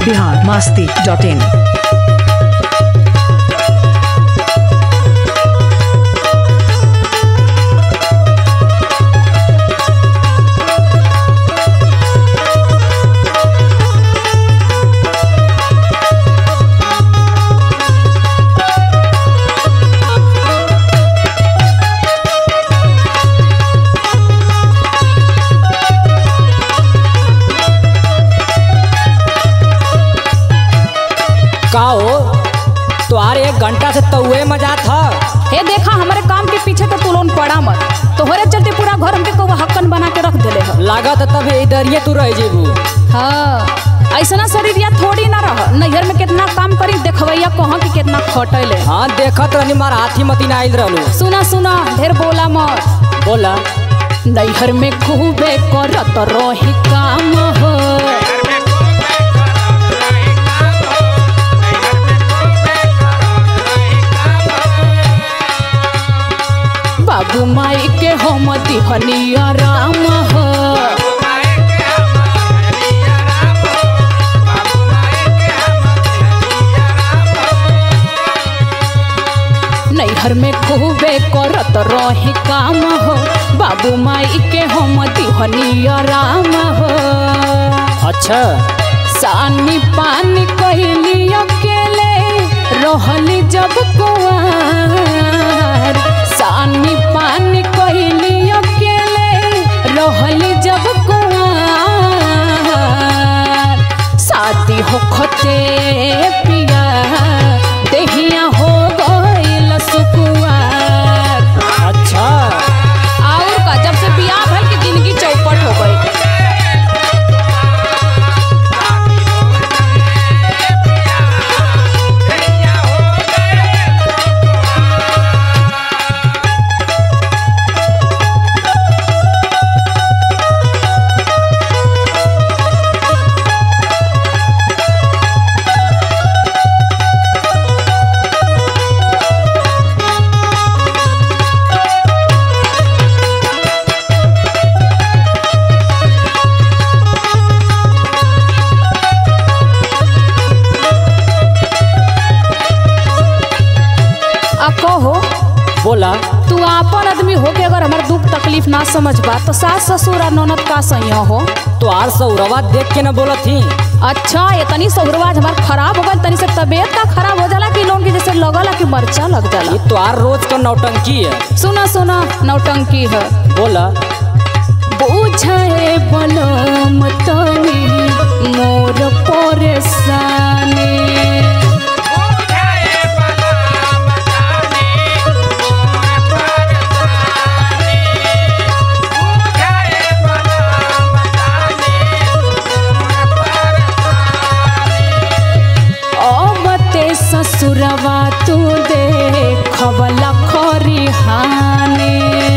Bihar Masti dot in का हो तुहार एक घंटा से तउए मजा था हे देखा हमारे काम के पीछे तो तू लोन पड़ा मत तोहरे चलते पूरा घर हमके कौवा हक्कन बना के रख देले ह लागत तब इधरिए तू रह जेबू हाँ ऐसा शरीर या थोड़ी ना रह नैहर में कितना काम करी देखवैया कहाँ कि कितना खटैले हाँ देखत रहनी मार हाथी मती ना आइल रहलू सुना सुना ढेर बोला मत बोला नैहर में खूबे करत रही काम हो बाबू माई के हम दिहनी आराम हो नैहर में खूबे करत रही काम हो बाबू माई के हम दिहनी आराम हो अच्छा सानी पानी कहली अकेले रहली जब कुआर सानी पानी कहली अकेले रहली जब कुआर शादी होखते पिया देहिया हो गइल सुकुआर अच्छा और का जब से बियाह भइल की जिंदगी चौपट हो गई आ कहो बोला तू आपन आदमी हो के अगर हमार दुख तकलीफ ना समझ बा तो सास ससुर और ननद का सैया हो तुहार सौरवा देख के न बोलत थी अच्छा ये तनी सौरवाज हमार खराब हो गई तनी से तबीयत का खराब हो जाला कि लोन के जैसे लगला कि मरचा लग जाला ये तुहार रोज का नौटंकी है सुना सुना नौटंकी है बोला बुझे बलम तनी मोर परेशानी अबते ससुरवा तू दे खबला खरी हानि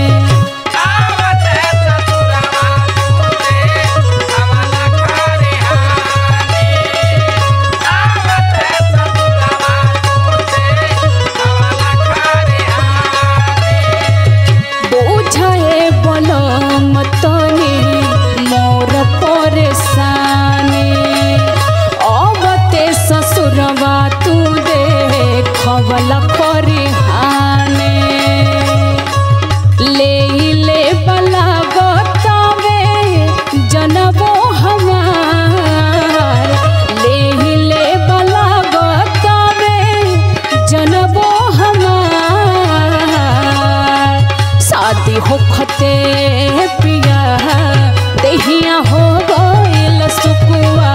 बुझे बलम तनी मोर परेशानी अबते ससुरवा तू दे खबला खरी हानि ले ले बला बतावे जनबो हमार ले ले बला बतावे जनबो हमार शादी होखते पिया देहिया हो गइल सुकुआ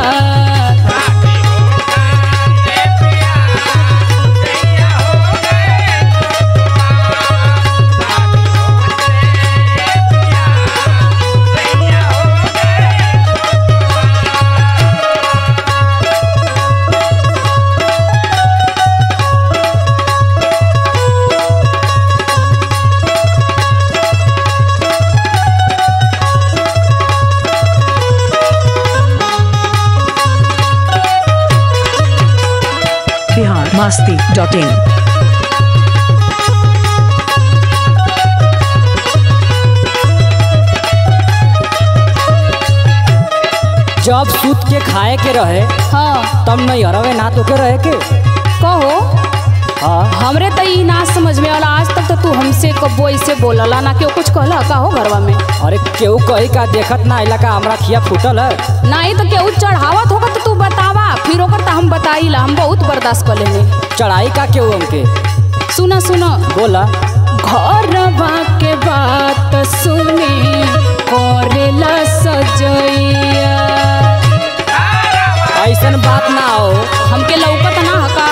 बिहार मास्ती डॉट इन जब सूत के खाए के रहे हाँ तब नहीं हरवे ना तो के रहे के कहो हाँ हमरे तो ई ना समझ में वाला आज तक तो तू हमसे कबो ऐसे बोलला ना केहू कुछ कहला का हो घरवा में अरे केहू कही का देखत ना इलाका हमरा खिया फूटल है नहीं तो केहू चढ़ावत होगा तो तू बतावा फिर ओकर तो हम बताईला हम बहुत बर्दाश्त कर लेने चढ़ाई का केहू हमके सुना सुना बोला घरवा के बात सुनी करेला सजैया ऐसन बात ना हो हमके लौकत ना हका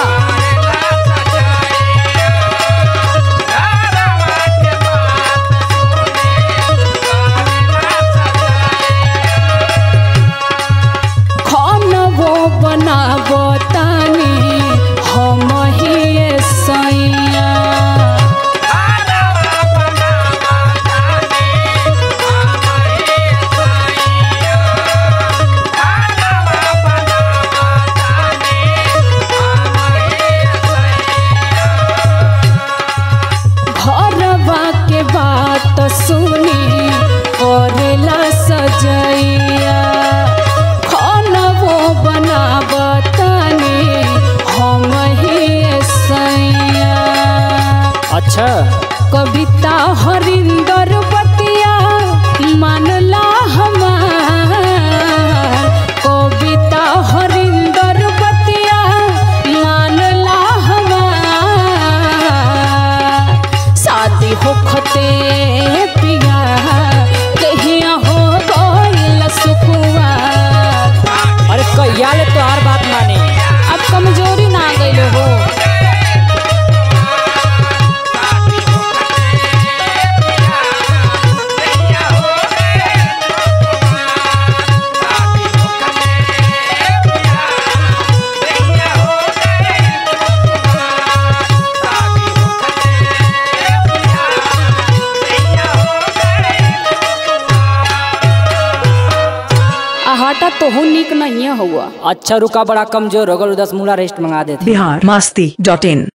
खानवो बनाबो तानी हम ही सैया घरवा के बात सुनी करेला सजैया खानवो बनाबतनी हम ही सैया अच्छा कविता हरिंदर बतिया मानला हमार कविता हरिंदर बतिया मानला हमार शादी होखते पिया कहिया हो गइल सुकुआ अरे कहिया ले तोहार बात माने अब कमजोरी ना गइल हो आ हटा तोहू निक नहीं हुआ अच्छा रुका बड़ा कमजोर हो गल दस मूला रेस्ट मंगा देते बिहार मस्ती डॉट इन